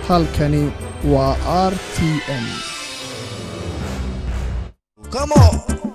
halkani waa r t m Come on.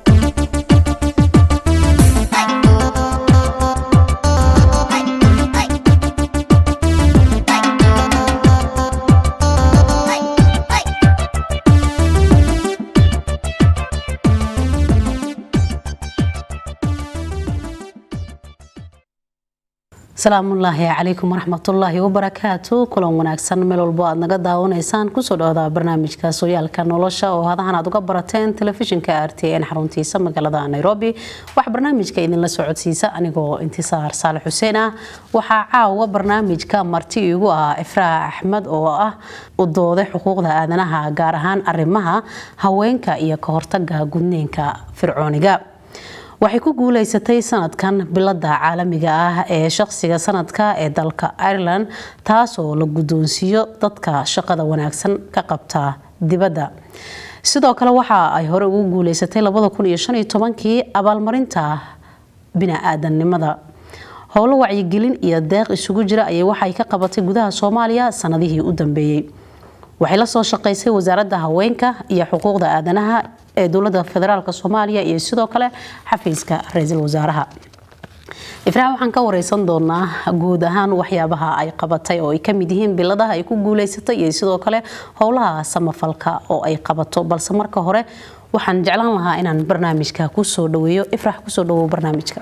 asalaamullaahi calaykum waraxmatullaahi wabarakaatu kulan wanaagsan meel walbo aad naga daawanaysaan kusoo dhawada barnaamijka sooyaalka nolosha oo hadahan aad uga barateen telefishinka r t n xaruntiisa magaalada nairobi waxaa barnaamijka idinla socodsiisa anigoo intisaar saale xuseen ah waxaa caawa barnaamijka marti igu ah ifraax axmed oo ah u dooday xuquuqda aadanaha gaar ahaan arimaha haweenka iyo ka hortaga gudniinka fircooniga waxay ku guuleysatay sanadkan bilada caalamiga ah ee shaqsiga sanadka ee dalka ireland taasoo la guddoonsiiyo dadka shaqada wanaagsan ka qabta dibadda sidoo kale waxa ay hore ugu guuleysatay kii abaalmarinta bini-aadannimada howlo wacyigelin iyo deeq isugu jira ayay waxay ka qabatay gudaha soomaaliya sanadihii u dambeeyey waxay la soo shaqaysay wasaaradda haweenka iyo xuquuqda aadanaha ee dowlada federaalk soomaaliya iyo sidoo kale xafiiska ra-iisul wasaaraha ifraax waxaan ka wareysan doonaa guud ahaan waxyaabaha ay qabatay oo ay kamid yihiin biladaha ay ku guuleysatay iyo sidoo kale howlaha samafalka oo ay qabato balse marka hore waxaan jeclaan lahaa inaan barnaamijka kusoo dhaweeyo ifrax kusoo dhawow barnaamijka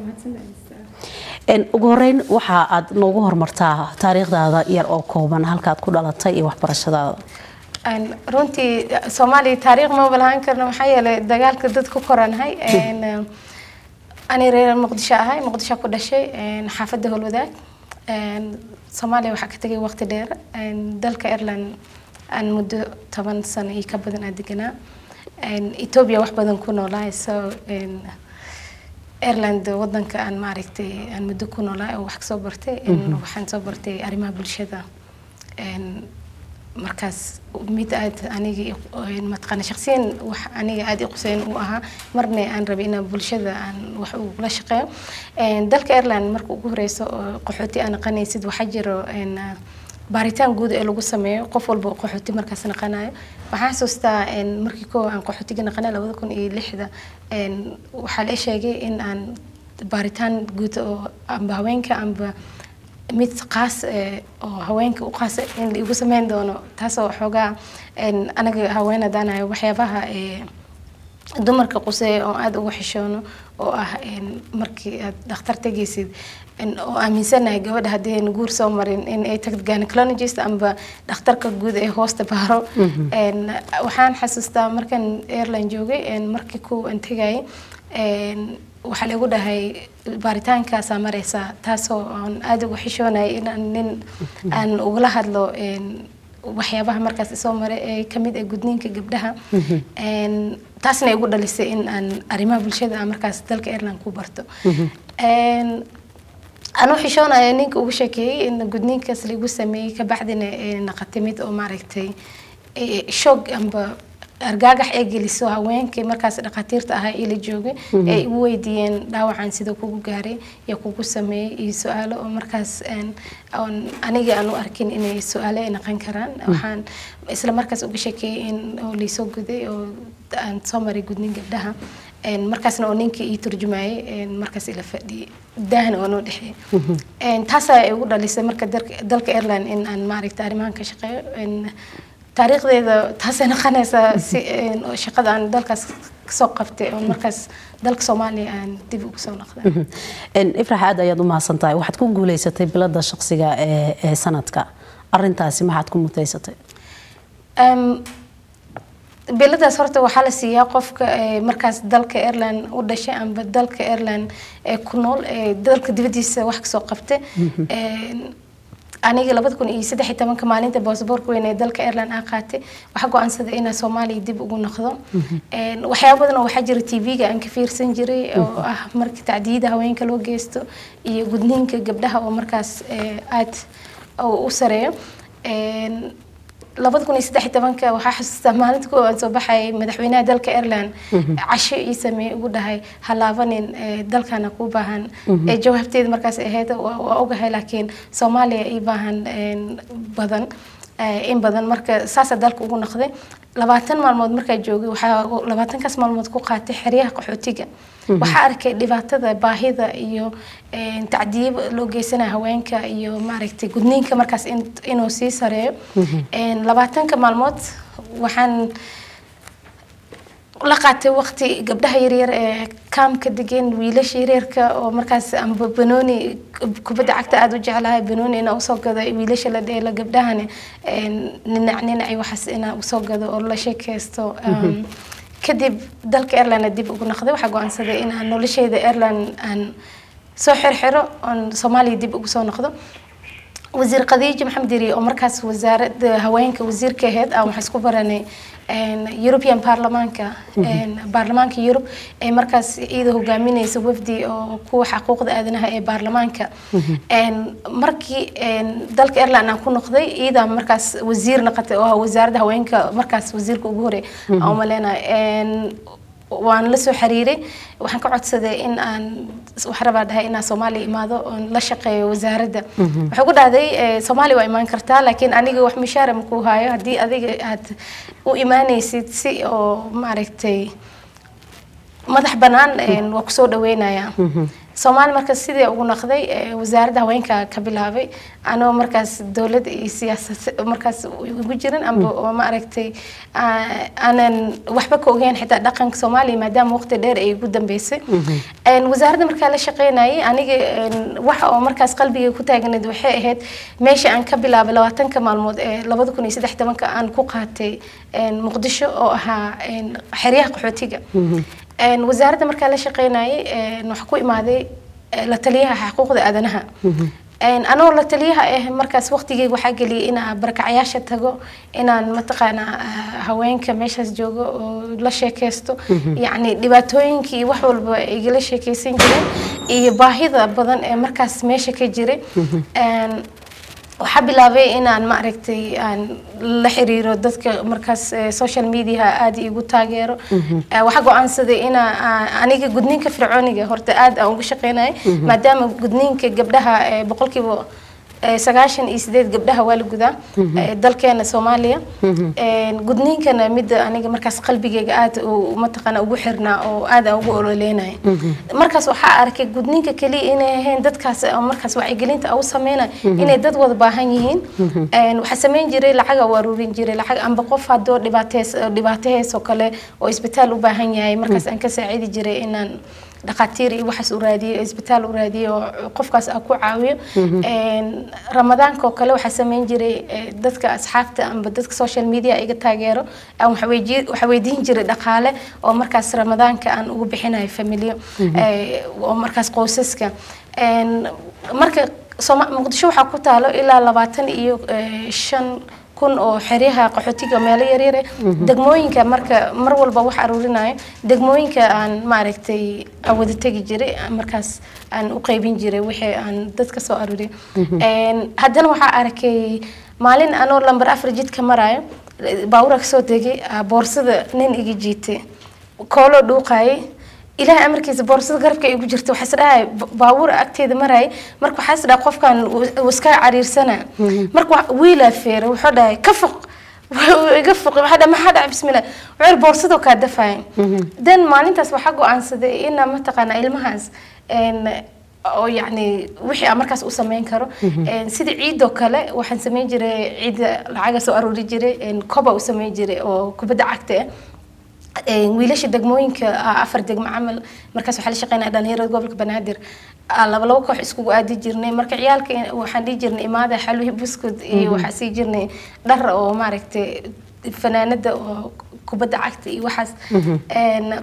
ugu horeyn waxa aad noogu hormartaa taariikhdaada yar oo kooban halkaad ku dhalatay iyo waxbarashadaada runtii soomaaliya taariikh maba lahaan karno maxaa yeelay dagaalka dad ku koranahay ani reer muqdisho ahay muqdisho ku dhashay xaafadda howlwadaag soomaaliya waxaa ka tegay waqti dheer dalka ireland aan muddo toban sano iyo ka badan aa deganaa ethiopia wax badan ku noolahay so ireland wadanka aan maaragtay aan muddo ku noolahay oo wax kasoo bartay waxaan soo bartay arrimaha bulshada markaas mid aad aniga mataqaana shaqsiyan wax aniga aada i quseyn u ahaa marna aan rabay inaan bulshada aan wax ugula shaqeeyo dalka ireland marka ugu horeyso oo qaxooti aa naqanaysid waxaa jiro baaritaan guud ee lagu sameeyo qof walba oo qaxooti markaas naqanayo waxaan xasuustaa markii koo aan qaxootiga naqanay labada kun iyo lixda waxaa la sheegay in aan baaritaan guud oo amba haweenka amba mid qaas oo haweenka u qaas in la igu sameyn doono taasoo xoogaa anaga haween hadaanayo waxyaabaha dumarka quseeya oo aada ugu xishoono oo ah markii aad dhakhtar tegaysid oo aaminsanahay gabadha haddii ayna guur soo marin in ay tagto gynecologist amba dhakhtarka guud ee hoosta baaro waxaan xasuustaa markan airline joogay markii ku aan tegayay waxaa lagu dhahay baaritaankaasaa mareysaa taasoo aan aada ugu xishoonaya inaan nin aan ugala hadlo waxyaabaha markaas isoo maray ee kamid ah gudniinka gabdhaha taasna igu dhalisay in aan arrimaha bulshada aan markaas dalka ireland ku barto anuu xishoonaya ninka ugu sheekeeyey in gudniinkaas laigu sameeyey kabacdina naqatay mid oo maaragtay shoog amba argaagax ee geliso haweenkii markaas dhakhaatiirta ahaa ila joogay ay igu weydiiyeen dhaawacan sida kugu gaaray iyo kugu sameeyey iyo su-aalo oo markaas aniga aan u arkin inay su-aalo ay naqan karaan waxaan isla markaas uga sheekeeyey in oo laysoo guday oo aan soo maray gudnin gabdhaha markaasna oo ninkii ii turjumayay markaas ila fadhiyay daahna oo noo dhexeeyay taasaa igu dhalisay marka dalka ireland in aan maaragta arrimahan ka shaqeeyo taariikhdeeda taasay noqonaysaa si shaqada aan dalkaas kasoo qabtay oo markaas dalka soomaaliya aan dib ugu soo noqday ifrax aad ayaad u mahadsan tahay waxaad ku guuleysatay bilada shaqsiga ee sanadka arintaasi maxaad ku mutaysatay biladaas horta waxaa la siiyaa qofka markaas dalka ireland u dhashay amba dalka ireland ee ku nool dalka dibadiisa wax kasoo qabtay aniga labada kun iyo saddex iyo tobanka maalinta baasaboorka weyn ee dalka ireland aan qaatay waxaa go-aansaday inaan soomaaliya dib ugu noqdo waxyaaba badan oo waxaa jira tv-ga aan ka fiirsan jiray oo ah marka tacdiyada haweenka loo geysto iyo gudniinka gabdhaha oo markaas aad u sareeyo labada kun iyo saddex iyo tobanka waxaa xasuustaa maalinta kuwa aan soo baxayay madaxweynaha dalka ireland casho ii sameeyey ugu dhahay halaabanin dalkana kuu baahan jawaabteeda markaas ahayd waa ogahay laakiin soomaaliya ii baahan badan eh, in badan marka saasaa dalka ugu noqday labaatan maalmood markaa joogay waxaa labaatankaas maalmood ku qaatay xeryaha qaxootiga waxaa arkay dhibaatada baahida iyo een, tacdiib loo geysanaya haweenka iyo maaragtay gudniinka markaas in- inuu sii sareeyo Een, labaatanka maalmood waxaan la qaatay waqti gabdhaha yaryar ee kaamka degan wiilasha yaryarka oo markaas amba banooni kubadda cagta aada u jeclahay banooni inaa usoo gado wiilasha la dheelo gabdhahana een, ninac ninacay waxaas inaa usoo gado oo la sheekeysto Um, kadib dalka airline dib ugu noqday waxaa go-aansaday inaan nolosheyda airline aan soo xirxiro oon soomaaliya dib ugu soo noqdo wasiir khadiija maxamed yari oo markaas wasaaradda haweenka wasiirka ahayd aan waxaan isku baranay een, European baarlamaanka een, baarlamaanka Yurub ee markaas iyada hogaaminaysa wafdi oo kuwa xuquuqda aadanaha ee baarlamaanka een, markii een, dalka Ireland aan ku noqday iyada markaas wasiir noqotay oo ah wasaaradda haweenka markaas wasiirka ugu horeey aan u maleynayo waan la soo xiriiray waxaan ka codsaday in aan waxaan rabaa dhahay inaan soomaaliya imaado oon la shaqeeyo wasaaradda waxay ku dhahday eh, soomaaliya waa imaan kartaa laakiin aniga wax mishaara ma kuu haayo haddii adiga aad u imaanaysid si oo maaragtay madax bannaan een, waa kusoo dhaweynaya soomaali markaas sidii ugu noqday eh, wasaaradda haweenka ka bilaabay anoo markaas dowladda iyo siyaasad markaas ugu jirin amba oo maaragtay aa- aanan waxba ka ogeyn xitaa dhaqanka soomaaliya maadaama waqti dheer ay igu dambeysay Een, wasaaradda markaa la shaqeynayay aniga een, waxa oo markaas qalbiga ku taagnayd waxay ahayd meesha aan ka bilaabay labaatanka maalmood ee labada kun iyo saddex tobanka aan ku qaatay een, muqdisho oo ahaa een, xeryaha qaxootiga Een, wasaaradda markaa la shaqeynayay een, waxaa ku imaaday eh, la taliyaha xuquuqda aadanaha Een, anoo la taliyaha ah markaas waqtigeyga waxaa geliyay inaan barakacayaasha tago inaan mataqaanaa ah, haweenka meeshaas joogo oo la sheekeysto yacni dhibaatooyinkii iyo wax walba ay igala sheekeysan jireen iyo baahida badan ee markaas meesha ka jiray Een, waxaa bilaabay inaan maaragtay aan la xiriiro dadka markaas eh, social media aad igu taageero Eh, waxaa go-aansaday inaa aan- aniga gudniinka fircooniga horta aad aan uga shaqeynaya maadaama gudniinka gabdhaha eh, boqolkiiba eh, sagaashan iyo sideed gabdhaha waa la gudaa eh, dalkeena soomaaliya Een, gudniinkana midda aniga markaas qalbigeyga aad u- mataqaana ugu xirnaa oo aad aan ugu ololeynaya markaas waxaa arkay gudniinka keliya inay ahayn dadkaas oo markaas wacyigelinta u sameynaya inay dad wada baahan yihiin Een, waxaa sameyn jiray lacaga u aruurin jiray lacag amba qof hadoo dhibaateys dhibaatehees oo kale oo isbitaal u baahan yahay markaas aan ka saacidi jiray inaan dhakhaatiir iyo waxaas u raadiyo isbitaal u raadiyo oo qofkaas aan ku caawiyo Een, ramadaanka oo kale waxaa sameyn jiray eh, dadka asxaabta amba dadka social media iga taageero aan waxa weydi- waxa weydiin jiray dhaqaale oo markaas ramadaanka aan ugu bixinayo familiyo eh, oo markaas qoysaska Een, marka Sooma- muqdisho waxaa ku taalo ilaa labaatan iyo eh, shan kun oo xeryaha qaxootiga meelo yaryar eh. degmooyinka marka mar walba wax aruurinayo degmooyinka aan maaragtay aan wada tegi jiray aan markaas aan u qaybin jiray wixii aan dadka soo aruuriyo Een, haddana waxaa arkay maalin anoo lambar afar jidka marayo baawura kasoo degay aa boorsada nin iga jiitay kooloo dhuuqayay ilaahay amarkiisa boorsada garabka igu jirta waxaa is dhahay baabuur agteeda marayay marka waxaa is dhahay qofkan wuu iska cariirsana marka wa- wiilaa feera wuxuu dhahay ka foq Wuu iga foqi waxaa dhahay maxaa dhaca bismillah wuxuu boorsado kaa dafaya dan maalintaas waxaa go-aansaday inaa mataqaana ilmahaas een, oo yacni wixii aan markaas u sameyn karo Een, sida ciidoo kale waxaan sameyn jiray ciida lacaga soo aroori jiray een, koba u sameyn jiray oo kubadda cagta ah Een, wiilasha degmooyinka ah, afar degmo camal markaas waxaa la shaqeynaya dhalinyarada gobolka banaadir Ah, laba laba koox iskugu aadi jirnay marka ciyaalka in- waxaan dhihi jirnay imaada xaluhi buskud iyo waxaa sii jirnay dhar oo maaragtay fanaanada oo kubadda cagta iyo waxaas Een,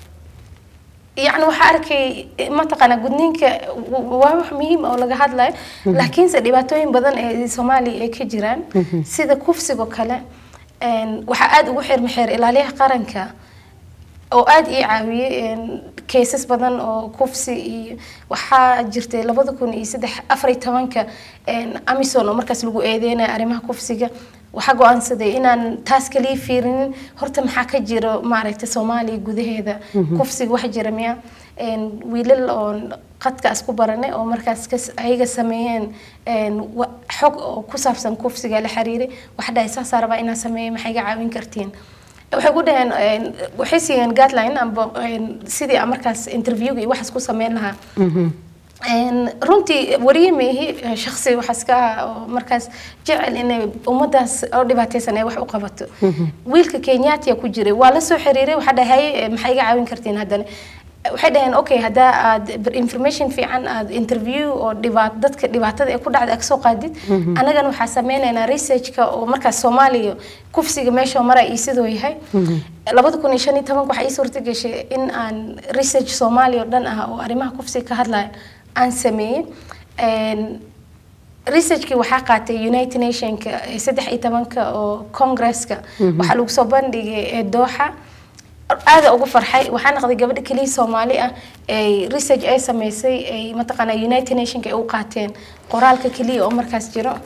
yacni waxaa arkay mataqaana gudniinka w- waa wax muhiim oo laga hadlayo laakiinse dhibaatooyin badan ee soomaaliya ay ka jiraan sida kufsigoo kale een, waxaa aada ugu xirma xeer ilaaliyaha qaranka oo aada ii caawiyey kaysas badan oo kufsi iyo waxaa jirtay labada kun iyo saddex afar iyo tobanka amison oo markaas lagu eedeynaya arrimaha kufsiga waxaa go-aansaday inaan taas kaliya fiirinin horta maxaa ka jiro maaragtay soomaaliya gudaheeda kufsiga wax jira miya Een, wiilal oo qadka isku baranay oo markaas kas- ayaga sameeyeen een, wa- xog oo ku saabsan kufsiga la xiriiray waxa dhahay saasaa rabaa inaan sameeyo maxay iga caawin kartiin waxay ku dhaheen een, waxay siiyeen guideline amba een, sidii aan markaas interviewga iyo waxaas ku sameyn lahaa Een, runtii wariye meehi shaksi waxaas ka ah oo markaas jecel inay ummadaas oo dhibaataysan ay wax u qabato wiilka kenyaatiya ku jiray waa la soo xiriiray waxaa dhahay "Eh, maxay iga caawin kartiin haddana waxay dhaheen okay haddaa aad information fiican aad interview oo dhibaat dadka dhibaatada ee ku dhacda aad kasoo qaadid annagana waxaa sameynaynaa researchka oo markaas soomaaliya kufsiga meesha mara iyo sidoo yahay labada kun iyo shan iyo tobanka waxaa ii suurta gashay in aan research soomaaliya oo dhan ah oo arrimaha kufsiga ka hadlaya aan sameeyey Een, researchkii waxaa qaatay united nationka ee saddex iyo tobanka oo congresska waxaa lagu soo bandhigay ee dooxa aada ugu farxay waxaa noqday gabadha keliya soomaali ah ay research ay sameysay ay mataqaanaa united nationka ay u qaateen qoraalka keliya oo markaas jiro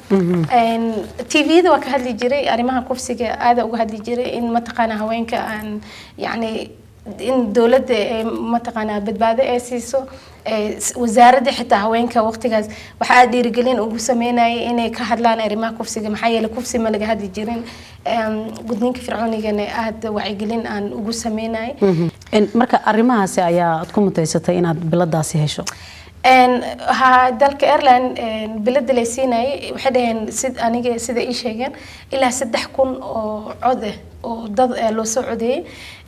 tvda waa ka hadli jiray arrimaha kufsiga aada uga hadli jiray in mataqaanaa haweenka aan yacni in dowladda ee mataqaanaa badbaado ee siiso wasaaradda xitaa haweenka waqtigaas waxaa dhiirigelin ugu sameynayay inay ka hadlaan arrimaha kufsiga maxaa yeelay kufsi ma laga hadli jirin gudniinka fircoonigana aada wacyigelin aan ugu sameynayay marka arrimahaasi ayaa aad ku mutaysatay inaad biladaasi hesho ha dalka airline bilada lay siinayay waxay dhaheen sid aniga sida ii sheegeen ilaa saddex kun oo cod ah oo dad loo soo codeeyey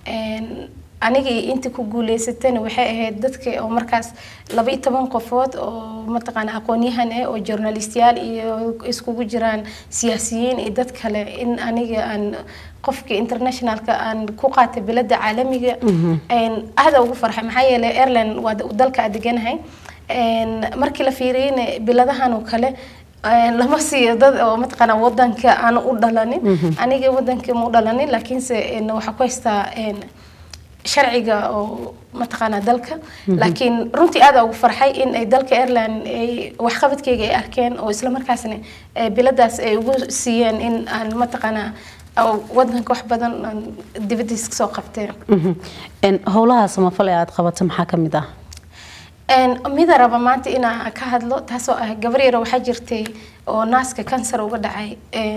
aniga inta ku guuleysatana waxay ahayd dadka oo markaas laba iyo toban qofood oo mataqaana aqoon-yahan ah oo journalistiyaal iyo iskugu jiraan siyaasiyiin iyo dad kale in aniga aan qofka internationalka aan ku qaatay bilada caalamiga aada ugu farxay maxaa yeelay airline waa dalka aad deganahay markii la fiiriyeyna biladahan oo kale lama siiyo dad oo mataqaana wadanka aan u dhalanin aniga wadanka ma u dhalanin laakiinse waxaa ku haystaa sharciga oo mataqaanaa dalka laakiin runtii aada ugu farxay in ay dalka airline ay waxqabadkeyga ay arkeen oo isla markaasna biladaas ay ugu siiyeen in aan mataqaanaa wadanka wax badan dibadiis kasoo qabteen howlaha samafal ee aad qabato maxaa ka mid ah mida raba maanta inaan ka hadlo taasoo ah gabar yaro waxaa jirtay oo naaska kansar uga dhacay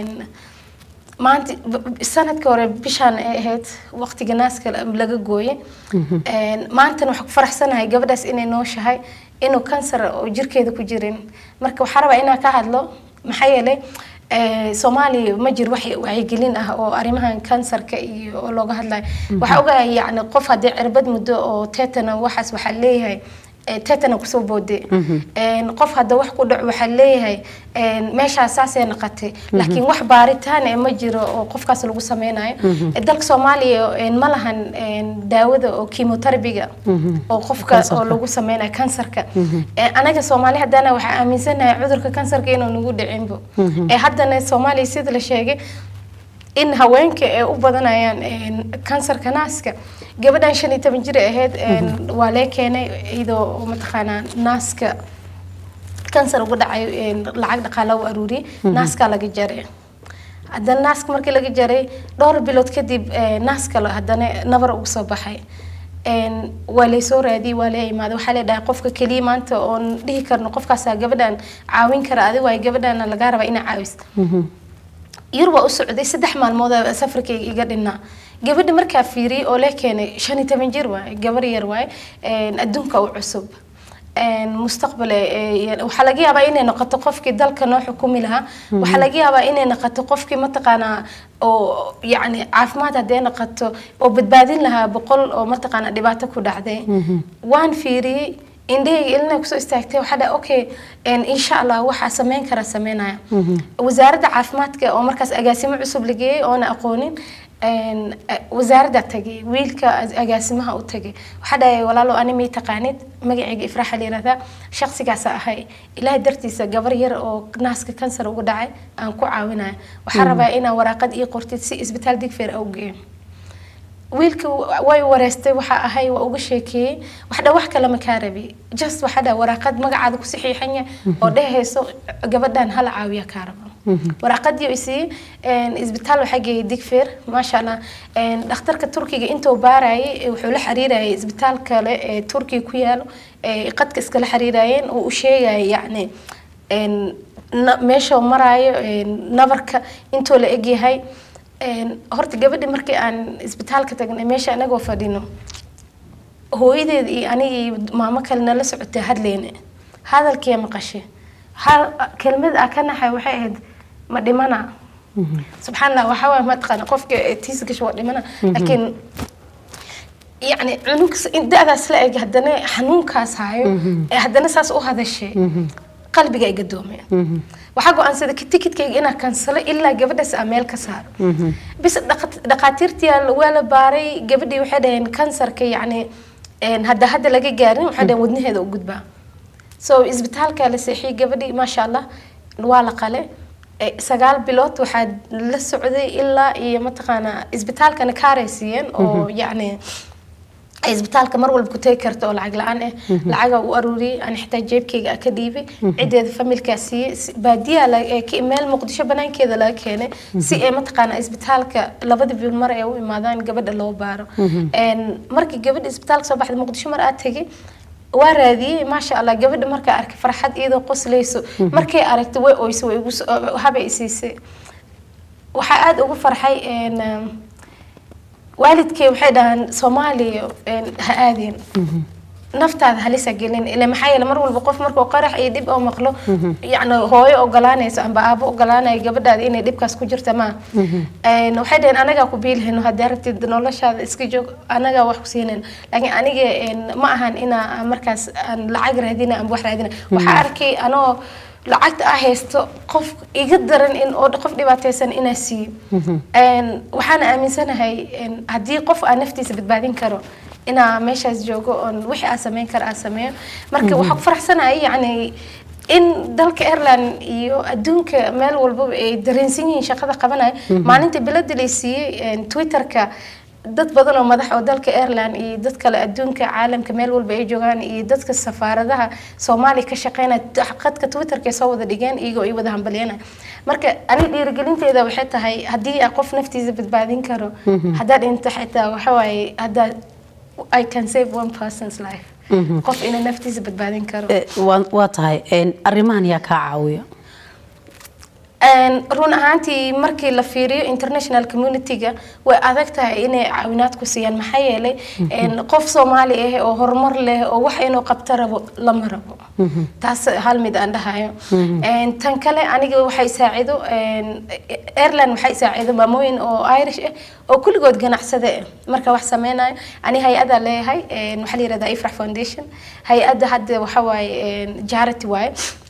maanta sanadka hore bishaan ay ahayd waqtiga naaska laga gooye maantana waxaa ku faraxsanahay gabadhaas inay nooshahay inuu kansar oo jirkeeda ku jirin marka waxaa rabaa inaan ka hadlo maxaa yeelay soomaaliya ma jiro wax wacyigelin ah oo arrimahan kansarka iyo oo looga hadlayo waxaa ogahay yacni qof haddii cirbad muddo oo tetana waxaas waxaa leeyahay tetana kusoo boode qof hadda wax ku dhaco waxaa leeyahay meeshaas saasay naqatay laakiin wax baaritaan ee ma jiro oo qofkaas lagu sameynayo dalka soomaaliya ma lahan daawada oo chemoterabiga oo qofka oo lagu sameynayo kansarka anaga soomaali haddana waxaa aaminsanahay cudurka kansarka inuu nagu dhicinbo haddana soomaaliya sida la sheegay in haweenka ay u badanayaan kansarka naaska gabadhan shan iyo toban jir ahayd waa lee keenay iyadoo mataqaanaa naaska kansar uga dhacay lacag dhaqaala u aruuriyey naaskaa laga jaray haddana naaska markii laga jaray dhowr bilood kadib naas kale haddana nabar ugu soo baxay waa laysoo raadiyey waa lee imaaday waxaa lee dhahay qofka keliya maanta oon dhihi karno qofkaasaa gabadhan caawin kara adi waayo gabadhana lagaa rabaa inaa caawis yurub waa u socday saddex maalmood safarkayga iga dhinaa gabadha markaa fiiriyey oo lee keenay shan iyo toban jir waaye gabar yar waaye adduunka u cusub mustaqbal waxaa laga yaabaa inay noqoto qofkii dalka noo xukumi lahaa waxaa laga yaabaa inay noqoto qofkii mataqaanaa oo yacni caafimaad haddee noqoto oo badbaadin lahaa boqol oo mataqaanaa dhibaato ku dhacday waan fiiriyey indhahayga ilina kusoo istaagtay waxaa dhahay okay insha allah waxaa sameyn kara sameynaya wasaaradda caafimaadka oo markaas agaasimo cusub la geeyey oona aqoonin wasaaradda tagay wiilka agaasimaha u tagay waxaa dhahay walaalo ani may taqaanid magacayga ifraaxa la yirahdaa shaqsigaasa ahay ilaahay dartiisa gabar yar oo naaska kansar uga dhacay aan ku caawinaya waxaa rabaa inaa waraaqad ii qortid si isbitaal digfeer au geeyo wiilka way wareystay waxaa ahay waa uga sheekeeyey waxdha wax kale ma kaa rabi just waxaa dha waraaqad magacaada ku saxiixanya oo dhehayso gabadhan hala caawiya kaa rabo waraaqadii uu siiyey isbitaal waxaa geeyay digfeer maasha allah dhakhtarka turkiga intuu baarayay wuxuu la xiriirayay isbitaal kale ee turkiga ku yaalo ee qadka iskala xiriirayeen oo u sheegaya yacni meesha maraayo nabarka intoo la egyahay horta gabadhi markii aan isbitaalka tagnay meesha anagoo fadhino hooyadeed iyo aniga iyo maamo kale nala socotay hadleyne hadalkee maqashay hal kelmad ah ka naxay waxay ahayd ma dhimana subxaan allah waxaa waay mataqaana qofka tiisa gasho waa dhimana laakiin yacni cunug da-daas la eg haddana xanuunkaas hayo ee haddana saas u hadashay qalbiga ay gadoomeen waxaa go-aansaday tikidkayga inaa kansalo ilaa gabadhaas aa meel ka saaro bis dhaqaatiirtii waa la baaray gabadhii waxay dhaheen kansarka yacni hadda hadda laga gaarin waxay dhaheen wadnaheeda u gudbaa so isbitaalka la seexiyey gabadhii maasha allah waa la qale sagaal bilood waxaa la socday ilaa iyo mataqaanaa isbitaalkana kaaray siiyeen oo yacni isbitaalka mar walba ku tegi karta oo lacag la-aan ah lacaga u aruuriyey aan xitaa jeebkayga ka dhiibay cideeda familkaa siiyey baadiyaa meel muqdisho banaankeeda laga keenay si ay mataqaana isbitaalka labada bil mar ay u imaadaan gabadha loo baaro markii gabadha isbitaalka soo baxday muqdisho mar aad tegay waa raadiyey maasha allah gabadha markaa arkay farxad iyadoo qoslayso markay aragtay way oyso way habay isiisay waxaa aada ugu farxay waalidkay waxay dhahaan soomaaliya ha aadeen naftaada halisa gelin ile maxaa yeele mar walba qof markuu qarax iyo dhib oo maqlo yacni hooyo ogolaanayso amba aabo ogolaanayo gabadhaada inay dhibkaas ku jirta maa waxay dhaheen anagaa ku biilhayno haddii aragtid noloshaada iska joog anagaa wax ku siinayno laakiin aniga ma ahan inaa markaas aan lacag raadina amba wax raadina waxaa arkay anoo lacagta a haysto qof iga daran in oo qof dhibaataysan inaa siiyo waxaana aaminsanahay haddii qof aa naftiisa badbaadin karo inaa meeshaas joogo oon wixii aa sameyn kara aa sameeyo marka waxaa ku faraxsanahay yacni in dalka airline iyo adduunka meel walbaba ay dareensan yihiin shaqada qabanaya maalinta bilada lay siiyey twitterka dad badan oo madax oo dalka airline iyo dad kale adduunka caalamka meel walba ay joogaan iyo dadka safaaradaha soomaaliya ka shaqeynaya qadka twitterka soo wada dhigeen iyagoo ay wada hambalyanaya marka aniga dhiirigelinteeda waxay tahay haddii aa qof naftiisa badbaadin karo haddaad dhinto xitaa waxa waaye haddaa I can save one person's life qof inuu naftiisa badbaadin karo waa tahay arrimahan yaa kaa caawiya run ahaantii markii la fiiriyo international community-ga way adag tahay inay caawinaad ku siiyaan maxaa yeelay qof soomaali ah oo horumar leh oo wax inuu qabto rabo lama rabo taas hal mid aan dhahayo tan kale aniga waxay saacido airline waxay saacido maamooyin oo irish ah oo kulligood ganacsade ah marka wax sameynayo ani hay-ada leeyahay waxaa la yihahdaa ifrax foundation hay-adda hadda waxa waaye charity waaye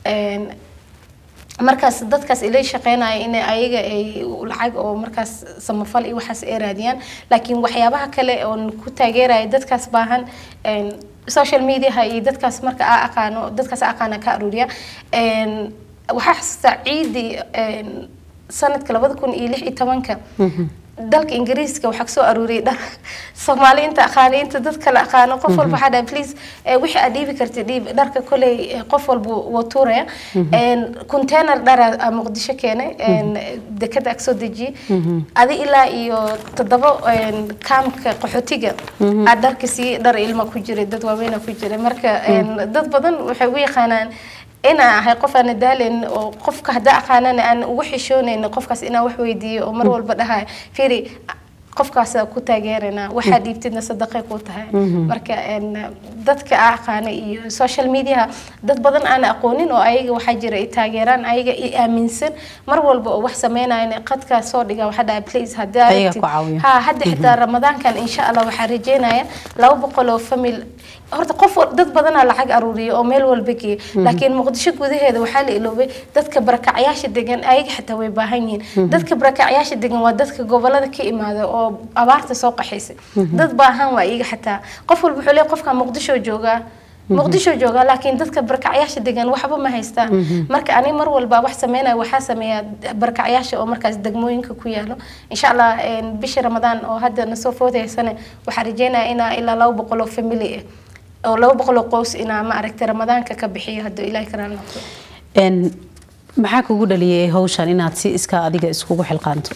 markaas dadkaas ilay shaqeynaya in ayaga ay lacag oo markaas samafal iyo waxaas ay raadiyaan laakiin waxyaabaha kale oon ku taageeraya dadkaas baahan social mediaha iyo dadkaas marka aa aqaano dadkaas aqaana ka aruuriya waxaa xasuustaa ciidii sanadka labada kun iyo lix iyo tobanka dalka ingiriiska waxaa kasoo aruuriyay dhar soomaali inta aqaani inta dad kale aqaano qof walba waxaa dhahay please wixii aad dhiibi kartid dhiib dharka koley qof walba wuu tuuraya container dhara muqdisho keenay dekada ag soo dejiyey adi ilaa iyo toddoba kaamka qaxootiga aad dharka siiyey dhar ilma ku jiray dad waaweyna ku jiray marka dad badan waxay u yaqaanaan inaa ahay qof aan daalen oo qofka haddaa aqaanana aan ugu xishoonayn qofkaas inaan wax weydiiyo oo mar walba dhahay fiiri qofkaas ku taageerana waxaa dhiibtidna sadaqay ku tahay marka dadka aa aqaana iyo social mediaha dad badan aan aqoonin oo ayaga waxaa jira ay taageeraan ayaga i aaminsan mar walba oo wax sameynayan qadkaa soo dhiga waxaa dhaha please haddaa ha hadda xitaa ramadaankan insha allah waxaa rajeynaya laba boqol oo famil horta qof dad badanaa lacag aruuriya oo meel walba geeya laakiin muqdisho gudaheeda waxaa la iloobay dadka barakacyaasha degan ayaga xitaa way baahan yihiin dadka barakacyaasha degan waa dadka gobolada ka imaada oo abaarta soo qaxaysay dad baahan waa iyaga xitaa qof walba wuxuu leeyahay qofka muqdisho joogaa muqdisho joogaa laakiin dadka barakacyaasha degan waxba ma haystaan marka ani mar walba wax sameynaya waxaa sameeya barakacyaasha oo markaas degmooyinka ku yaalo insha allah bisha ramadaan oo hadda nasoo foodaysane waxaa rajeynaya inaa ilaa laba boqol oo family ah oo laba boqol oo qoys inaa ma aragtay ramadaanka ka bixiyo hadduu ilaahay karaan noqdo maxaa kugu dhaliyay hawshan inaad si iska adiga iskugu xilqaanto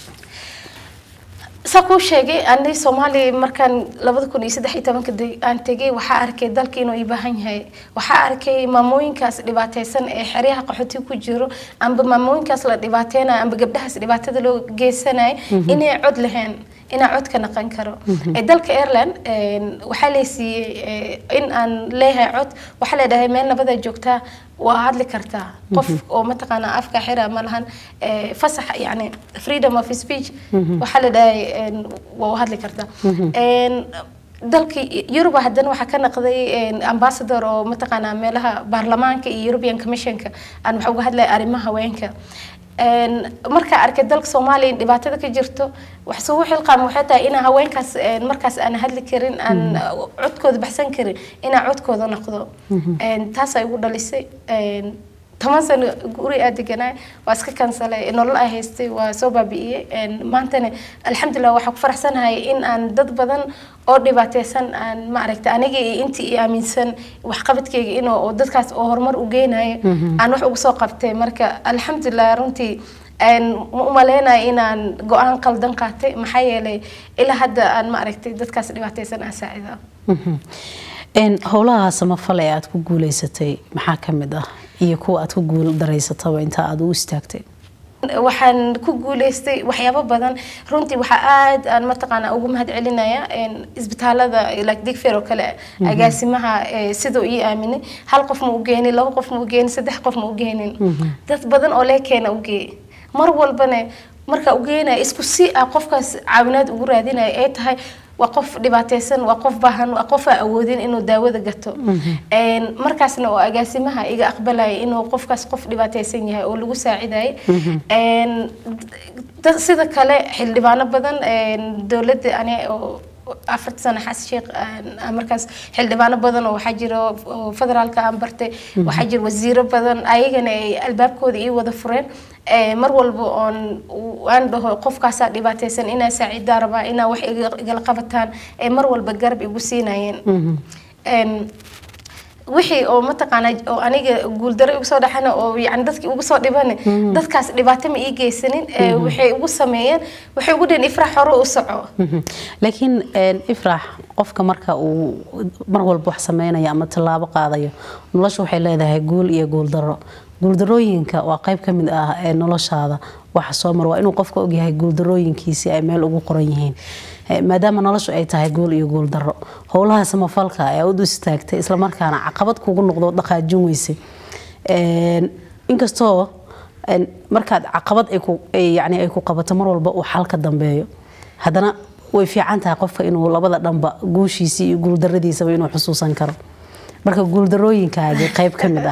saa kuu sheegay ani soomaaliya markaan labada kun iyo saddex iyo tobanka de- aan tegay waxaa arkay dalka inuu ii baahan yahay waxaa arkay maamooyinkaas dhibaateysan ee xeryaha qaxooti ku jiro amba maamooyinkaas la dhibaateynayo amba gabdhahaas dhibaatada loo geysanayo inay cod lahayn inaa cod ka naqan karo ee dalka ireland een, waxaa laysiiyey ee, in aan leeyahay cod waxaa leedhahay meel nabada joogtaa waa hadli kartaa qof oo mataqaana afka xira ma lahan ee, fasax yani freedom of speech waxaa la dhahay een, waa hadli kartaa Een, dalka yuruba haddana waxaa ka naqday een, ambassador oo mataqaanaa meelaha baarlamaanka iyo european commissionka aan waxa uga hadlaya arrimaha haweenka Een, markaa arkay dalka soomaaliya in dhibaatada ka jirto wax sugu xilqaam waxay tahay inaa haweenkaas een, markaas aan hadli karin aan codkooda baxsan karin inaa codkooda noqdo Een, taasay igu dhalisay Een, toban sano guri aa deganaay waa iska kansalay nolol aa haystay waa soo baabi'iyey Een, maantana alxamdulilah waxaa ku faraxsanahay in aan dad badan oo dhibaateysan aan ma aragta aniga iyo intii i aaminsan waxqabadkeyga inuu oo dadkaas oo horumar u geynayo aan wax ugu soo qabtay marka alxamdulilah runtii een, ma u maleynayo inaan go-aan qaldan qaatay maxaa yeelay ilaa hadda aan ma aragtay dadkaas dhibaateysan aan saacidaa Een, howlaha samafal ee aad ku guuleysatay maxaa ka mid ah iyo kuwa aad ku guul daraysataba inta aad u istaagtay waxaan ku guuleystay waxyaabo badan runtii waxaa aad aan mataqaana ugu mahad celinaya isbitaalada like digfer oo kale agaasimaha eh, siduu ii aaminay hal qof ma u geenin laba qof ma u geenin saddex qof ma u geenin dad badan oo lee keena u geey mar walbana marka u geenaya isku si ah qofkaas caawinaad ugu raadinaya ay tahay waa qof dhibaateysan waa qof baahan waa qof aan awoodin inuu daawada gato Een, markaasna oo agaasimaha iga aqbalaya inuu qofkaas qof dhibaateysan yahay oo lagu saacidayay Een, dad- sida kale xildhibaano badan een, dowladda ani oo afarta sano xas sheekh aan- aan markaas xildhibaano badan oo waxaa jira oo federaalka aan bartay waxaa jira wasiiro badan ayagana ay albaabkooda ii wada fureen Ee, mar walba oon u- aan dhaho qofkaasaa dhibaateysan inaa saacidaa rabaa inaa wax iga- igala qabataan ee mar walba garab igu siinayeen Een, wixii oo mataqaana oo aniga guuldaro igu soo dhaxana oo yani dadkii ugu soo dhibane dadkaas dhibaato ma ii geysanin ee waxay ugu sameeyeen waxay ugu dhaheen ifrax hore u soco Mhm. laakiin een, ifraax qofka marka uu mar walba wax sameynayo ama tallaabo qaadayo nolosha waxay leedahay guul iyo guuldaro guuldarooyinka waa qayb ka mid ah ee noloshaada waxa soo mar waa inuu qofka ogyahay guuldarooyinkiisi ay meel ugu qoran yihiin Eh, maadaama noloshu ay tahay guul iyo guuldaro howlaha samafalka ee aad u istaagtay islamarkaana caqabad kugu noqdo dhaqaajin weyse Een, inkastoo een, markaad caqabad ay ku- ay- yacni ay ku qabato mar walba uu xal ka dambeeyo haddana way fiican tahay qofka inuu labada dhanba guushiisa iyo guuldaradiisaba inuu xusuusan karo marka guuldarooyinkaagi qayb ka mid ah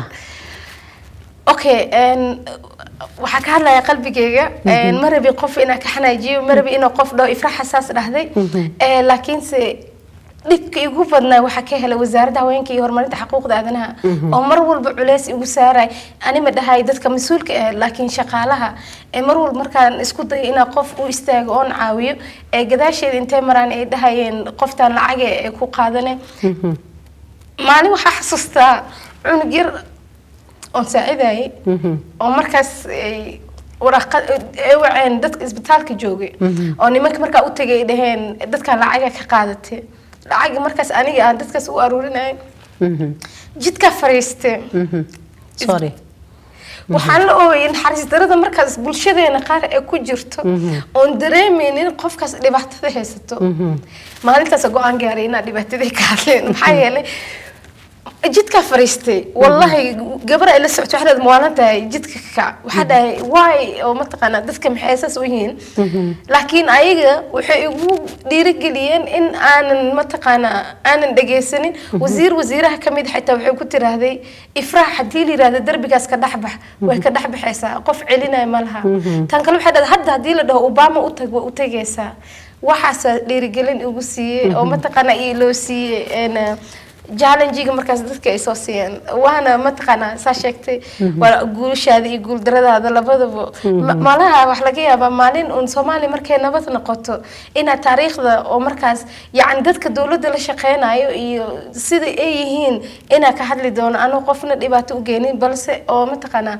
okay een, waxaa ka hadlaya qalbigeyga een, ma rabi qof inaa ka xanaajiyo ma rabi inuu qof dhaho ifrax xasaas dhahday Ee, laakiinse dhibka igu badnaa waxaa ka helay wasaaradda haweenka iyo horumarinta xuquuqda aadanaha oo mar walba culeys igu saaray ani ma dhahay dadka mas-uulka ah laakiin shaqaalaha ee mar walba markaan isku dayo inaa qof u istaago oon caawiyo ee gadaasheeda intay maraan ay dhahayeen qoftaan lacage ee ku qaadane maalin waxaa xasuustaa cunug yar oon saacidayay oo markaas ay waraqad ay waceen dadka isbitaalka joogay oo nimanka markaa u tagay ay dhaheen dadkaan lacaga ka qaadatay lacagi markaas aniga aan dadkaas u aruurinayay Mhm. jidkaa fariistay Mhm. sorry waxaan la ooyay naxariis darada markaas bulshadeena qaar ee ku jirto oon dareemeynin qofkaas dhibaatada haysato maalintaas go-aan gaaray inaa dhibaatadii ka hadleen maxaa yeelay jidkaa fariistay wallahi gabar ay la socoto waxaad maalan tahay jidka ka kac waxaa dhahay waay oo mataqaanaa dadka maxay saas u yihiin laakiin ayaga waxay igu dhiirigeliyeen in aanan mataqaanaa aanan dhegaysanin wasiir wasiiraha ka mid xitaa waxay ku tiraahday ifraax haddii la yirahdo derbigaas ka dhexbax way ka dhexbaxaysaa qof celinaya ma laha tan kale waxay dhahday hadda haddii la dhaho obama u tag way u tegaysaa waxaasaa dhiirigelin igu siiyey oo mataqaanaa ii loo siiyey een, challengiga markaas dadka ay soo siiyeen waana mataqaanaa saa sheegtay waa guushaada iyo guuldaradaada labadaba Ma- malaha wax laga yaabaa maalin uun soomaaliya markay nabad noqoto inaad taariikhda oo markaas yacni dadka dowladda la shaqeynayo iyo sida ay yihiin inaa ka hadli doono anuu qofna dhibaato u geenin balse oo mataqaanaa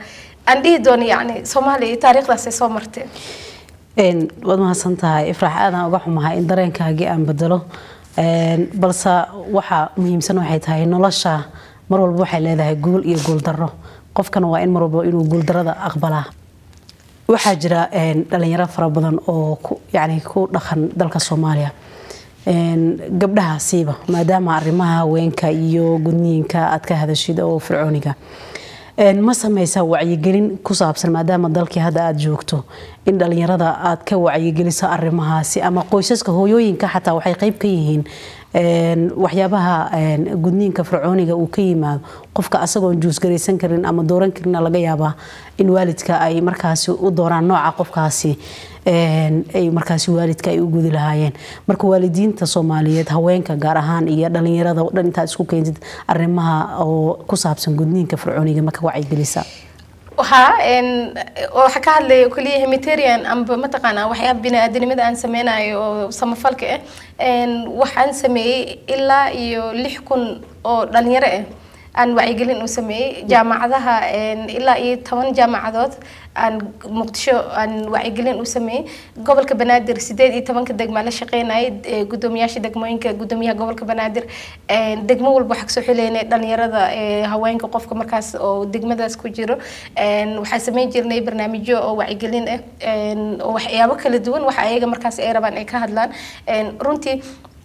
aan dhihi doono yacni soomaaliya iyo taariikhdaasay soo marteen Een, waad mahadsan tahay ifraax aadaan uga xumahay in dareenkaagii aan bedelo Een, balse waxa muhiimsan waxay tahay nolosha mar walba waxay leedahay guul iyo guuldarro qofkana waa in mar walba inuu guuldarrada aqbalaa waxaa jira een, dhalinyaro fara badan oo ku, yacni ku dhaqan dalka soomaaliya Een, gabdhahaasiiba maadaama arrimaha haweenka iyo gudniinka aad ka hadashid oo fircooniga Een, ma sameysaa wacyigelin ku saabsan maadaama dalkii hadda aad joogto in dhalinyarada aad ka wacyigeliso arrimahaasi ama qoysaska hooyooyinka xataa waxay qayb ka yihiin een, waxyaabaha een, gudniinka fircooniga uu ka yimaado qofka asagoon juusgaraysan karin ama dooran karina laga yaabaa in waalidka ay markaasi u dooraan nooca qofkaasi een, ay markaasi waalidka ay u gudi lahaayeen marka waalidiinta soomaaliyeed haweenka gaar ahaan iyo dhalinyarada oo dhan intaad isku keentid arrimaha oo ku saabsan gudniinka fircooniga ma ka wacyigelisa waxaa een, waxaa ka hadlaya keliya humanitarian amba mataqaanaa waxyaaba bini-aadanimada aan sameynayo oo samafalka ah Een, waxaan sameeyey ilaa iyo lix kun oo dhalinyaro ah aan wacyigelin u sameeyey jaamacadaha een, ilaa iyo toban jaamacadood aan muqdisho aan wacyigelin u sameeyey gobolka banaadir sideed iyo tobanka degmaa la shaqeynayay ee, gudoomiyaasha degmooyinka gudoomiyaha gobolka banaadir Een, degmo walba waxaa kasoo xileynay dhalinyarada ee, haweenka qofka markaas oo degmadaas ku jiro Een, waxaan sameyn jirnay barnaamijyo oo wacyigelin ah Een, oo waxyaabo kala duwan waxa ayaga markaas ay rabaan ay ka hadlaan Een, runtii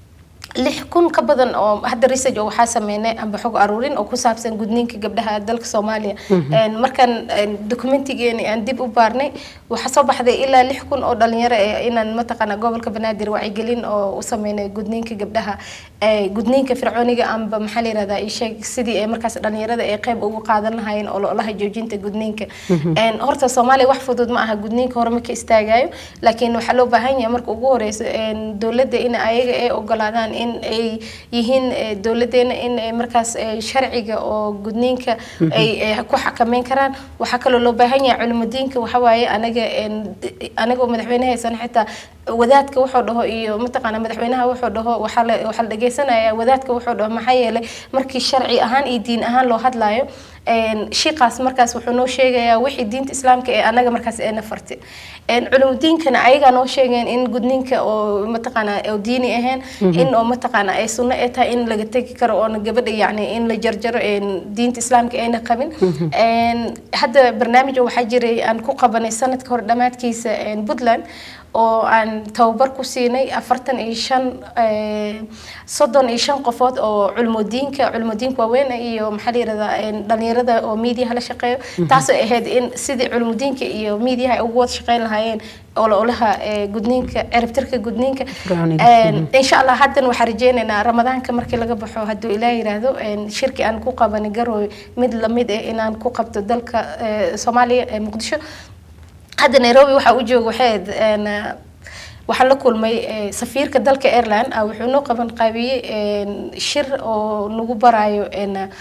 lix kun ka badan oo hadda research oo waxaa sameynay amba xog aruurin oo ku saabsan gudniinka gabdhaha dalka soomaaliya Een, markaan een, documentigeeni aan dib u baarnay waxaa soo baxday ilaa lix kun oo dhalinyaro eh inaan mataqaana gobolka banaadir wacyigelin oo u sameynay gudniinka gabdhaha ee, gudniinka fircooniga amba maxaa la yirahdaa ii sheeg sidii ay markaas dhalinyarada ay qayb ugu qaadan lahaayeen ololaha joojinta gudniinka Een, horta soomaaliya wax fudud ma aha gudniinka hore ma ka istaagayo laakiin waxaa loo baahan yahay marka ugu horeyso een, dowladda in ayaga ay ogolaadaan in ay yihiin eh, dowladeena in ay markaas eh, sharciga oo gudniinka ay ay ku xakameyn karaan waxaa kaloo loo baahan yahay culimudiinka waxa waaye anaga een, anagoo madaxweyne haysan xitaa wadaadka wuxuu dhaho iyo mataqaana madaxweynaha wuxuu dhaho waxaa la waxaa la dhageysanaya wadaadka wuxuu dhaho maxaa yeelay markii sharci ahaan iyo diin ahaan loo hadlayo een, shiiqaas markaas wuxuu noo sheegayaa wixii diinta islaamka ee anaga markaas eena farti Een, culumidiinkana ayagaa noo sheegeen in gudniinka oo mataqaana oo diini ahayn in oo mataqaana ay sunno ay tahay in laga tegi karo oona gabadha yacni in la jarjaro een, diinta islaamka ayna qabin Een, hadda barnaamij waxaa jiray aan ku qabanay sanadka hore dhammaadkiisa een, puntland oo aan tababar ku siinay afartan iyo shan eh, soddon iyo shan qofood oo culmodiinka culmodiinka waaweyn iyo maxaa la yirahdaa een, dhalinyarada oo miidiyaha la shaqeeyo taasoo ahayd in sidii culmodiinka iyo miidiyaha ay ugu wada shaqeyn lahaayeen ololaha eh, gudniinka ciribtirka gudniinka Fircooniga. Een, insha allah haddan waxaan rajeynaynaa ramadaanka markii laga baxo hadduu ilaah yiraahdo een, shirki aan ku qabanay garooy mid lamid ah inaan ku qabto dalka eh, soomaaliya ee muqdisho hadda nairobi waxaa u jooga waxay ahayd een, eh, waxaan la kulmay eh, safiirka dalka airline ah wuxuu noo qaban qaabiyey een, shir oo nagu barayo een, eh,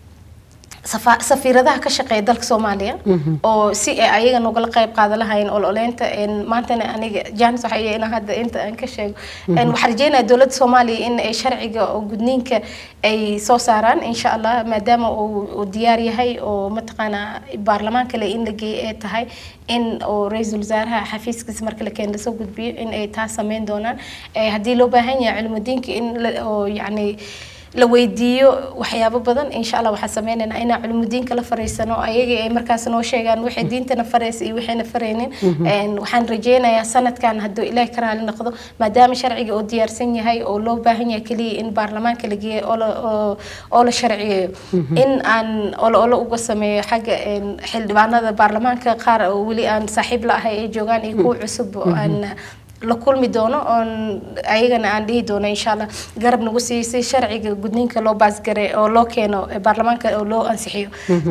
safa- safiiradaha ka shaqeeya dalka soomaaliya oo si ay ayaga nogala qayb qaadan lahaayeen ololeynta een, maantana aniga jaanis waxaa iyo inaan hadda inta aan ka sheego Een, waxaan rajeynaya dowladda soomaaliya in ay sharciga oo gudniinka ay soo saaraan insha allah maadaama uu uu diyaar yahay oo mataqaana baarlamaan kale in la geeyo ay tahay in oo ra-iisul wasaaraha xafiiskiisa marka la keeno lasoo gudbiyo in ay taas sameyn doonaan Eh, haddii loo baahan yahay culimudiinka in la- oo yacni la weydiiyo waxyaabo badan insha allah waxaan sameynaynaa inaan culimudiinka la fariisano ayagii ay markaas noo sheegaan waxay diintana faraysa iyo waxayna faraynin Een, waxaan rajeynayaa sanadkan hadduu ilaahi ka raali noqdo maadaama sharciga oo diyaarsan yahay oo loo baahan yahay keliya in baarlamaanka la geeyo oo la- oo- oo la sharciyeeyo in aan olo olo uga sameeyo xagga een, xildhibaanada baarlamaanka qaar oo weli aan saaxiib la ahay ay joogaan iyo kuwa cusub oo aan la kulmi doono oon ayagana aan dhihi doono insha allah garab nagu siiyo si sharciga gudniinka loo baasgare oo loo keeno eh, baarlamaanka oo loo ansixiyo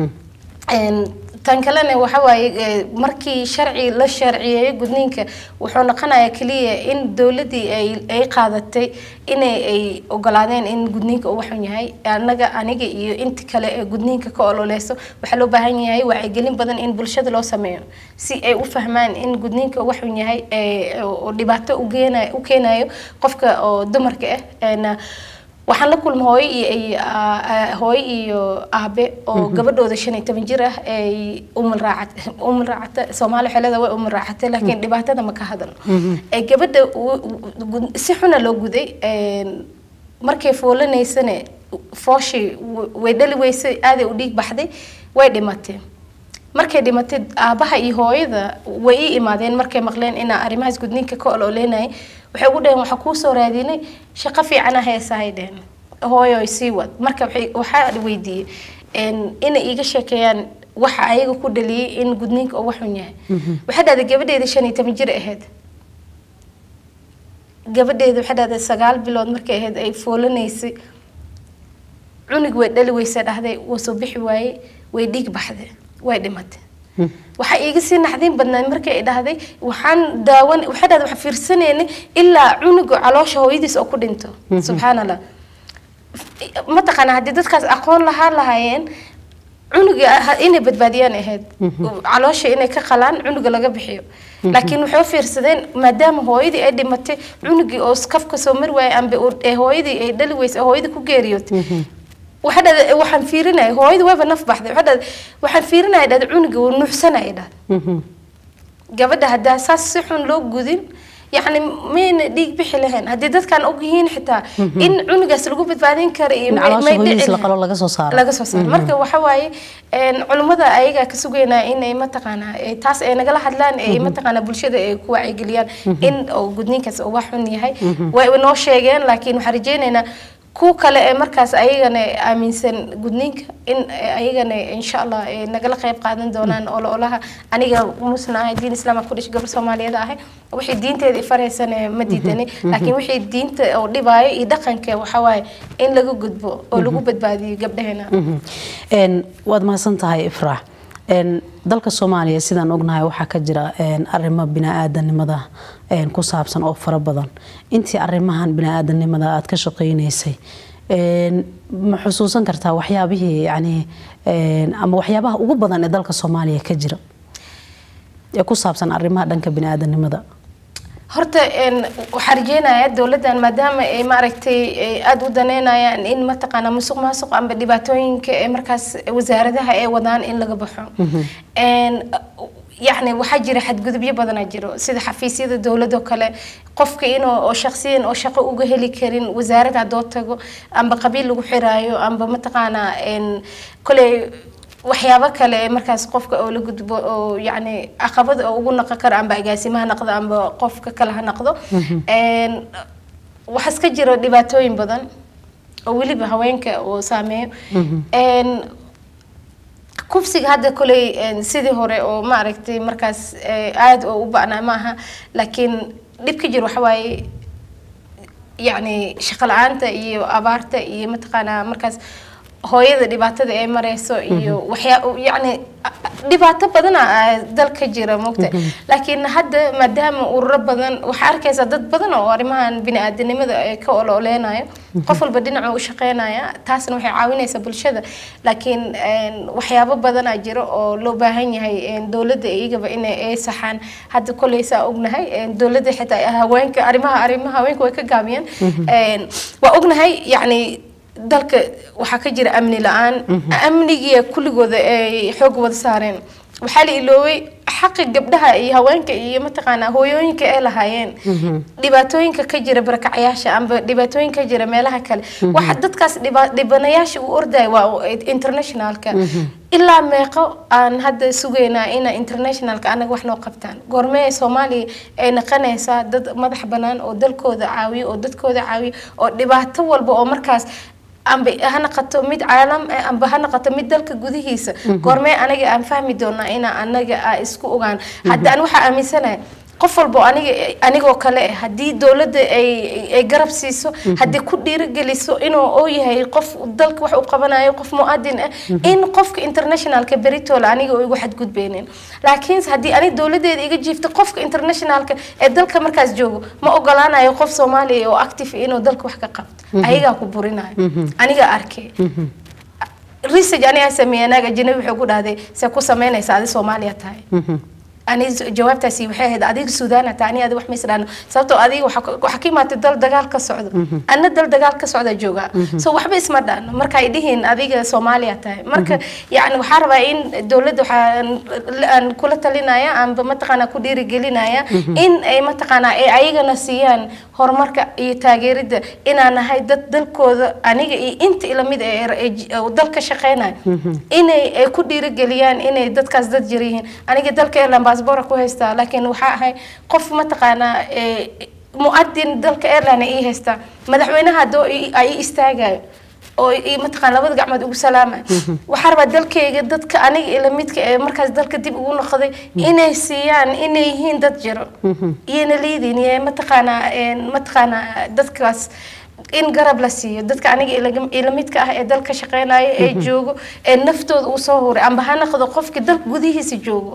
Een, tan kalena waxa waaye eh, markii sharci la sharciyeeyo gudniinka wuxuu noqonayaa keliya in dowladdii ay ay qaadatay inay ay ogolaadeen in gudniinka uu waxun yahay anaga aniga iyo inta kale ee gudniinka ka ololeyso waxaa loo baahan yahay wacyigelin badan in bulshada loo sameeyo si ay u fahmaan in gudniinka uu waxun yahay eh, oo oo dhibaato u geenayo u keenayo qofka oo dumarka ah Een, waxaan la kulma hooyo iyo iyo, aa- aa- hooyo iyo aabe oo gabadhooda shan iyo toban jir ah ay umul raacat umul raacata soomaali xelada way umul raacatay laakiin dhibaatada ma ka hadalno ee gabadha u- u- gud- si xuna loo guday een, markay foolanaysane fooshii w- way dhali weysay aaday u dhiig baxday way dhimatay markay dhimatay aabaha iyo hooyada way ii imaadeen markay maqleen inaa arrimahaas gudniinka ka ololeenayay waxay ugu dhaheen waxaa kuu soo raadinay shaqo fiicana heesahay dheheen hooyo sii wad marka waxay- waxaa weydiiyey een, inay iiga sheekeeyaan waxa ayaga ku dhaliyay in gudniinka uu waxun yahay waxay dhahday gabadheeda shan iyo toban jir ahayd gabadheeda waxay dhahday sagaal bilood markay ahayd ay foolanaysay cunug way dhali weysa dhahday wuu soo bixi waayey way dhiig baxday way dhimatay waxaa iiga sii naxdin badnayd markay ay dhahday waxaan daawan waxay dhahday waxaan fiirsanaynay ilaa cunuga caloosha hooyadiis oo ku dhinto subxaan allah mataqaana haddii dadkaas aqoon lahaa lahaayeen cunuga ha- inay badbaadiyaan ahayd caloosha inay ka qalaan cunuga laga bixiyo laakiin waxay u fiirsadeen maadaama hooyadii ay dhimatay cunugii oo kafka soo mari waayay amba uu- ee hooyadii ay dhali weysay oo hooyadii ku geeriyootay waxaa dhahday waxaan fiirinaya hooyadii wayba naf baxday waxaa dhahday waxaan fiirinaya dhahday cunugii wuu nuuxsanaya dhahday gabadha haddaa saas si xun loo gudin yacni mayna dhiig bixi lahayn haddii dadkaan og yihiin xitaa in cunugaas lagu badbaadin kara iyo In may- caloosha may hooyadiis dhici la lahayn. qalo laga soo saaro. laga soo saaro marka waxa waaye een, culimmada ayagaa ka sugaynaa inay mataqaanaa ee, taas ay nagala hadlaan ee mataqaanaa bulshada ay ku wacyigeliyaan in oo gudniinkaas uu wax xun yahay way noo sheegeen laakiin waxaan rajaynaynaa kuwa kale ee markaas ayagana aaminsan gudniinka in ayagana insha allah ay nagala qayb qaadan doonaan ololaha aniga musna ahay diin islaam aan ku dhashay gabar soomaaliyeed ahay wixii diinteeda ifareysane ma diidani laakiin wixii diinta oo dhibaayo iyo dhaqanka waxaa waaye in laga gudbo oo lagu badbaadiyo gabdhaheena Een, waad mahadsan tahay ifraax Een, dalka soomaaliya sidaan ognahay waxaa ka jira een, arrimo bini-aadanimada een, ku saabsan oo fara badan intii arrimahan bini-aadanimada aad ka shaqaynaysay een, ma xusuusan kartaa waxyaabihii yani een, ama waxyaabaha ugu badan ee dalka soomaaliya ka jira ee ku saabsan arrimaha dhanka bini-aadanimada horta een, waxaan rajeynayaa dowladdan maadaama ay maaragtay ay aada u daneynayaan in mataqaana musuq maasuq amba dhibaatooyinka ee markaas wasaaradaha ay wadaan in laga baxo Een, yacni waxaa jira xadgudubyo badanaa jiro sida xafiisyada dowladoo kale qofka inuu oo shaqsiyan oo shaqo uga heli karin wasaarad haddoo tago amba qabiil lagu xiraayo amba mataqaanaa een, koley waxyaabo kale ee markaas qofka oo la gudbo oo yacni caqabad oo ugu naqon karo amba agaasimo ha naqdo amba qofka kale ha naqdo Een, waxaa iska jiro dhibaatooyin badan oo weliba haweenka uu saameeyo Een, kufsiga hadda koley een, sidii hore oo maaragtay markaas ee, aad oo u ba'naa maaha laakiin dhibka jiro waxa waaye yacni shaqo la-aanta iyo abaarta iyo mataqaanaa markaas hooyada dhibaatada ay mareyso iyo waxyaa yacni dhibaato badana dalka jira mogta laakiin hadda maadaama ururo badan waxaa arkaysaa dad badan oo arrimahan bini-aadanimada ay ka ololeynayo qof walba dhinaca u shaqeynaya taasna waxay caawinaysaa bulshada laakiin een, waxyaabo badanaa jiro oo loo baahan yahay een, dowladda iyagaba inay ay saxaan hadda koley saa ognahay een, dowladda xitaa haweenka arrimaha arrimaha haweenka way ka gaabiyeen Een, waa ognahay yacni dalka waxaa ka jira amni la-aan amnigiya kulligooda ay xoog wada saareen waxaa la ilooway xaqi gabdhaha iyo haweenka iyo mataqaanaa hooyooyinka ay lahaayeen dhibaatooyinka ka jira barakacyaasha amba dhibaatooyinka ka jira meelaha kale waxa dadkaas dhiba- dhibanayaasha u ordaya waa internationalka ilaa meeqo aan hadda sugaynaa ina internationalka anaga wax noo qabtaan goormee soomaaliya ay naqanaysaa dad madax bannaan oo dalkooda caawiyo oo dadkooda caawiyo oo dhibaato walba oo markaas amba ha naqato mid caalam eh, amba ha naqato mid dalka gudihiisa goormee anaga aan fahmi doonaa ina anaga aa isku ogaan hadda an waxaa aaminsanahay qof walbo aniga anigoo kale eh, haddii dowladda ay ay garab siiso haddii ku dhiirigeliso inuu oo yahay qof dalka wax u qabanayo qof muadin ah in qofka internationalka beritoole aniga oo igu xadgudbeynin laakiinse haddii aniga dowladeeda iga jiifto qofka internationalka ee dalka markaas joogo ma ogolaanayo qof soomaaliya oo active inuu dalka wax ka qabto ayagaa ku burinayo aniga arkay research anigaa sameeyay anaga ajnabi wuxuu ku dhahday see ku samaynaysa adi soomaaliya tahay ani jawaabtaasi waxay ahayd adiga suudaan hataa ani adiga wax ma isdhaano sababtoo adiga waxa ka- waxa ka imaatay dal dagaal ka socdo anna dal dagaal ka socda jooga so waxba isma dhaano marka ay dhihiin adiga soomaaliya tahay marka yacni waxaa rabaa in dowladda waxaan aan kula talinaya amba mataqaanaa ku dhiirigelinaya in ay mataqaanaa ay ayagana siiyaan horumarka iyo taageerida inaan nahay dad dalkooda aniga iyo inta ilamid ee ee j- oo dalka shaqeynaya inay ay ku dhiirigeliyaan inay dadkaas dad jir yihiin aniga dalka airline baasboora ku haystaa laakiin waxaa ahay qof mataqaanaa ee, muadin dalka airline ii haystaa madaxweynaha hadoo i- ay i istaagayo oo i- mataqaan labada gacmood ugu salaamay waxaa rabaa dalkayga dadka aniga ila midka ee markaas dalka dib ugu noqday inay siiyaan inay yihiin dad jiro iyana liidin iyo mataqaanaa een, mataqaanaa dadkaas in garab la siiyo dadka aniga ila- ila midka ah ee dalka shaqeynaya ee joogo ee naftooda uu soo huray amba ha noqdo qofka dalka gudihiisa joogo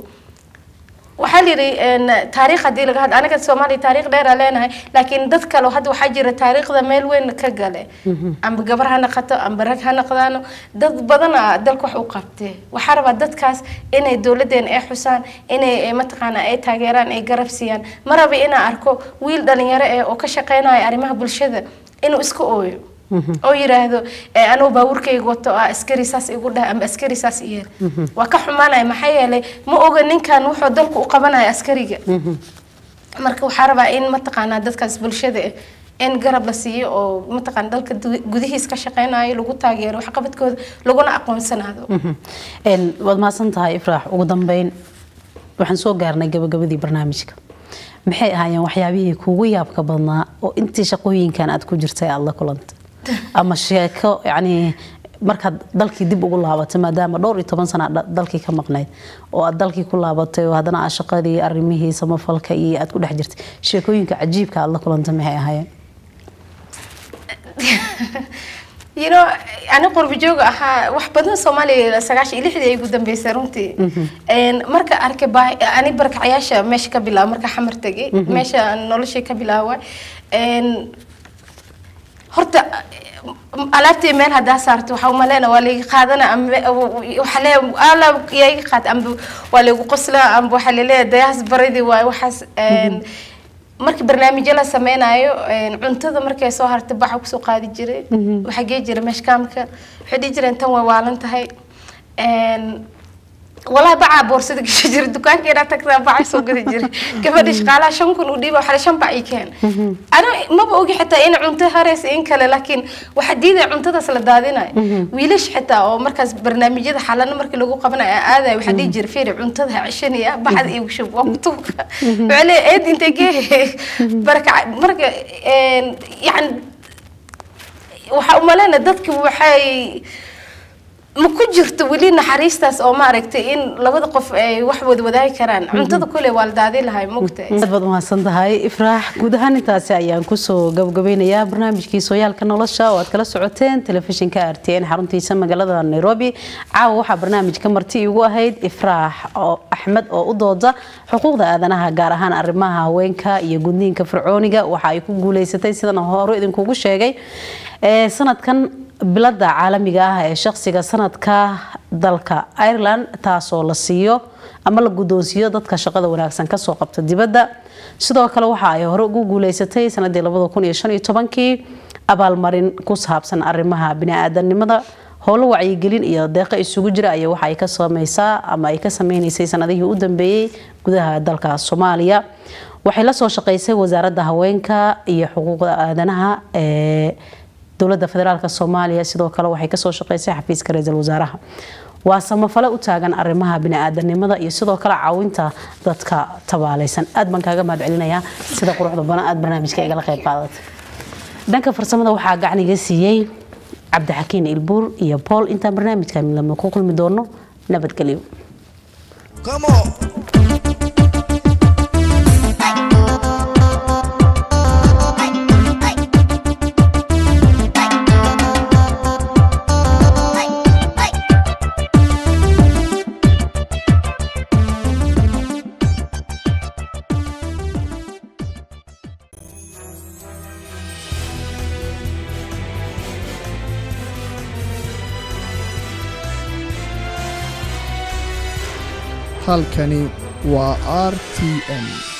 waxaa layidhi een, taariikh haddii laga hadlo aniga soomaaliya taariikh dheeraa leenahay laakiin dad kale hadda waxaa jira taariikhda meel weyn ka gale amba gabar ha noqoto amba rag ha noqdaano dad badana dalka wax u qabtee waxaa rabaa dadkaas inay dowladeena ay xusaan inay eh, mataqaana ay taageeraan ay garab siiyaan ma raba inaan arko wiil dhalinyaro eh oo ka shaqeynaya arrimaha bulshada inuu iska ooyo oo yiraahdo eh, anuu baabuurkayga wato ah askari saas igu dhah amba askari saas iyeel waa ka xumaanaya maxaa yeelay ma oga ninkan wuxuu dalku u qabanaya askariga marka waxaa rabaa in mataqaanaa dadkaas bulshada eh, in garab la siiyo oo mataqaana dalka du- gudihiis ka shaqeynayo lagu taageero waxqabadkooda laguna aqoonsanaado Een, waad mahadsan tahay ifraax ugu dambeyn waxaan soo gaarnay gabagabadii barnaamijka maxay ahaayeen waxyaabihii kuugu yaabka badnaa oo intii shaqooyinkan aad ku jirtay aad la kulantay ama sheeko yacni markaad dalkii dib ugu laabatay maadaama dhowr iyo toban sana aad dalkii ka maqnayd oo aad dalkii ku laabatay oo haddana aad shaqadii arrimihii samafalka iyo aad ku dhex jirtay sheekooyinka cajiibka aad la kulantay maxay ahaayeen you know ani qurbi jooga ahaa wax badan soomaaliya sagaashan iyo lixdii ay ugu dambeysay runtii Een, marka arkay baa ani barakacayaasha meesha ka bilaaba marka xamar tegay meesha noloshay ka bilaaba Een, horta alaabtii meel haddaa saarto waxaa umaleyna waa layga qaadana ama waxaa lee alaab yaiga qaad amba waa laygu qoslaa amba waxaa laleeyahay dayaas baridii waay waxaas Een, markii barnaamijyo la sameynayo een, cuntada markay soo hartay baxa kusoo qaadi jiray waxaa gee jira meeshkaamka waxay dhihi jireen tan way waalan tahay Een, walaa bacaa boorsada gasha jira dukaankeena tagtaa bacaa soo gadi jiray gabadha shaqaalaha shan kun u dhiiba waxaa shan bac ii keen ana maba ogi xitaa in cunto hareysa in kale laakiin waxaa diidaya cuntadaas la daadinayo wiilash xitaa oo markaas barnaamijyada xalano markii lagu qabanayo aan aadayo waxaa dhihi jira fiiri cuntada ha ceshanaya bacda iigu shub waa kutuubka waxaa leeyahay eed intee gee baraka marka een, yacni waxaa umaleyna dadki waxay ma ku jirto weli naxariistaas oo maaragtay in labada qof ay wax wada wadaagi karaan cuntada kule waa la daadi lahay mogta aad baad umahadsan tahay ifraax guud ahaan intaasi ayaan kusoo gabagabeynayaa barnaamijkii sooyaalka nolosha oo aad kala socoteen telefishinka r t n xaruntiisa magaalada nairobi caawa waxaa barnaamijka marti igu ahayd ifraax oo axmed oo u dooda xuquuqda aadanaha gaar ahaan arrimaha haweenka iyo gudniinka fircooniga waxa ay ku guuleysatay sidan hore idinkugu sheegay ee sanadkan bilada caalamiga ah ee shaqsiga sanadka dalka ireland taasoo la siiyo ama la guddoonsiiyo dadka shaqada wanaagsan kasoo qabta dibadda sidoo kale waxa ay hore ugu guuleysatay sanadii kii abaalmarin ku saabsan arrimaha bini-aadanimada howlo wacyigelin iyo deeqo isugu jira ayaa waxa ay ka sameysaa ama ay ka sameynaysay sanadihii u dambeeyey gudaha dalka soomaaliya waxay la soo shaqeysay wasaaradda haweenka iyo xuquuqda aadanaha ee dowladda federaalk soomaaliya sidoo kale waxay kasoo shaqeysay xafiiska ra-iisul wasaaraha waa samafale u taagan arrimaha bini-aadanimada iyo sidoo kale caawinta dadka tabaaleysan aad baan kaaga mahad celinayaa sida quruxda badan aad barnaamijka igala qayb qaadatay dhanka farsamada waxaa gacniga siiyey cabdixakiin ilbuur iyo bool intaan barnaamijka midlama ku kulmi doono nabadgelyo Come on. halkani waa r t n